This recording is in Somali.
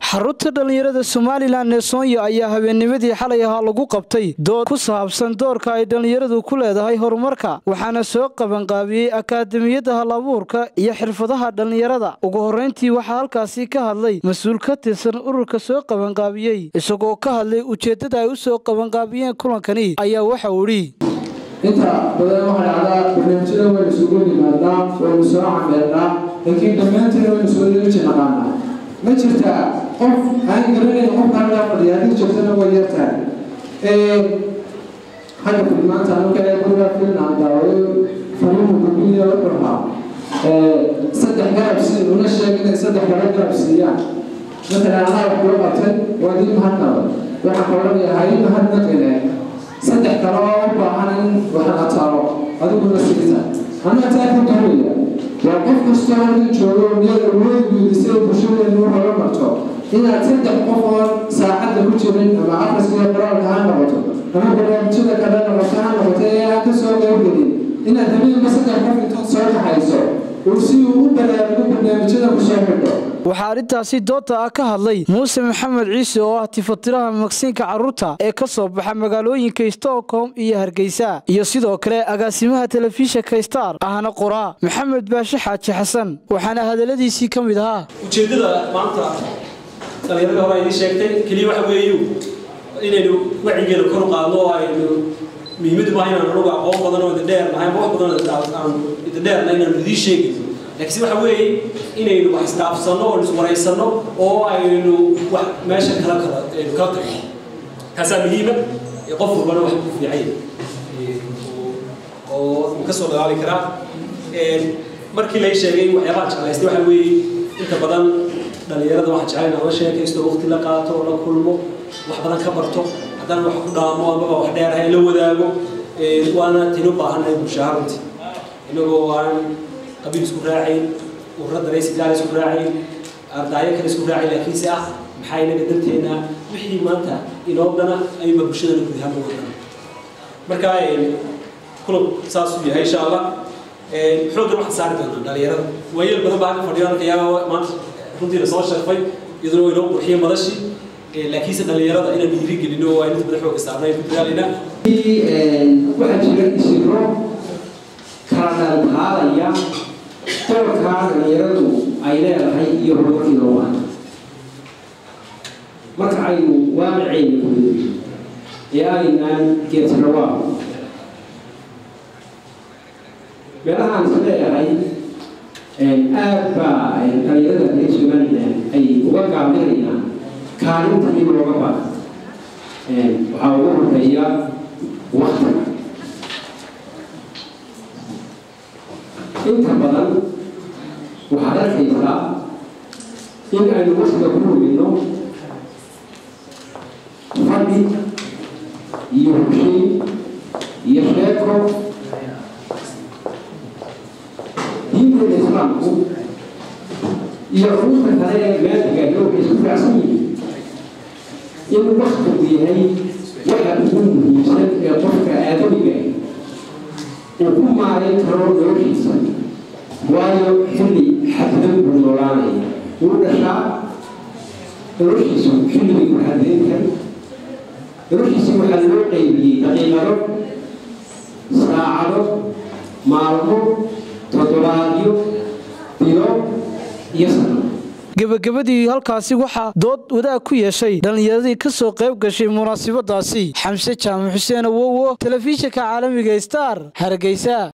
xarunta dhallinyarada somalilan ee soonya ayaa habeennimadii xalay ahaa lagu qabtay dood ku saabsan doorka ay dhallinyaradu ku leedahay horumarka waxaana soo qabanqaabiyey akaademiyadda halabuurka iyo xirfadaha dhallinyarada ugu horrayntii waxaa halkaasi ka hadlay mas-uul ka tirsan ururka soo qabanqaabiyey isagoo ka hadlay ujeeddada ay u soo qabanqaabiyeen kulankani ayaa waxa uu idhi inta badan waxay dhacdaa barnaamijyada waynu isugu yimaadnaa waynu soo cameernaa laakiin dhammaanteena waynu soo yeeji naqaanaa ma jirtaa qof aan garanayn qofka halkaa fadhiya haddii joogtana way yartahay hadda filmaanta anuka ee guriga filna aan daawayo fariimu gudbiya wuxuu ahaa saddex garab si una sheeg inay saddex garo garab siiyaan matalan anaa wax kula qabtay waa dii mahadnaba waxaan ka odhanayaa hay mahadnaqine saddex kale oo u baahan in waxaan ataalo adiguna siisa anaa taa ku duulaya waa qof kastoo halkan joogo niyada awood guudisay bulshadeenu u hoga marto inaad saddex qof oo saacadda ku jirin ama akhriskiiyo qoraalka ha noqoto ama barnaamijyada kale noqoto ha noqoto ee aan ka soo qaybgelin inaad habeenba saddex qof intood soo kaxayso uu si uu u baraarugo barnaamijyada ku soo xidho waxaa arrintaasi doodda ah ka hadlay muuse maxamed ciise oo ah tifatiraha magsiinka carruurta ee ka soo baxa magaalooyinka stockholm iyo hargeysa iyo sidoo kale agaasimaha telefishinka star ahna qoraa maxamed baashe xaaji xasan waxaana hadalladiisii ka mid ahaa ujeeddada maanta dhallinyarada hore idiin sheegtay keliya waxa weeyu inaynu wacyigeeda kor u qaadno oo aynu muhiimadu maaha inaan anugu aqoon badan oo idindheer nahay ama wax badan aan idindheerna inaanu idiin sheegin laakiinse waxa weeye inaynu wax isdhaafsanno oo iswaraysanno oo aynu wax meesha kala kala aynu kala tagno taasaa muhiima qof walbana wax ku fiican oo uu ka soo dagaali karaa markii lay sheegay waxyaabaha jeclaystay waxa weeye inta badan dhallinyarada waxaa jecel inaan la sheekaysto waqti la qaato la kulmo wax badan ka barto haddana wax ku dhaamo amaba wax dheerahay la wadaago waana tinu baahanay bulshaha runtii inagoo aan qabiil isku raacayn ururada rays gaal isku raacayn ardaayo kale isku raacayn laakiinse ah maxaa inaga danteena wixii maanta inoo dhana ayuba bulshadana guud ahaan ugu dhana marka kulub saasuu yahay insha allah xooggan waxaan saari doonaa dhalinyarada waayeel badan baa halka fadhiyo halkayaa maanta runtii la soo sharfay iyaduna inoo qurxiyay madashii laakiinse dhalinyarada inaan dhiiri gelino oo aynu inta badan xooga saarnay ku dadaalayna waxaa jira isiro kala dhalqaadaya doorkaa dhalinyaradu ay leedahay iyo horumarkii loo waana marka aynu waaqiceyna gudo ee aynaan geedsrawaa meelahaan is leeyahay aad baa dhalinyarada reer somalilan ay uga gaabinayaan kaalintii looga baa waxaa ugu horeeya waktiga inta badan waxaad arkaysaa in aynu waktiga ku hubinno fadhi iyo hushiin iyo sheeko diinteeda islaamku iyo culumta kale ee maadiga waxay isku raacsan yihiin in waktigu yahay waxa ugu muhiimsan ee qofka aadamiga uu ku maarayn karo noloshiisa waayo xilli xaddan buu noolaanaya wuu dhashaa noloshiisu xilligii ku xadayn kari noloshiisii waxaa loo qaybiyey daqiiqado saacado maalmo toddobaadyo bilo iyo sano gebagabadii halkaasi waxaa dood wadaag ku yeeshay dhallinyaradii ka soo qayb gashay munaasabadaasi xamse jaamac xuseen awowo telefishinka caalamiga star hargeysa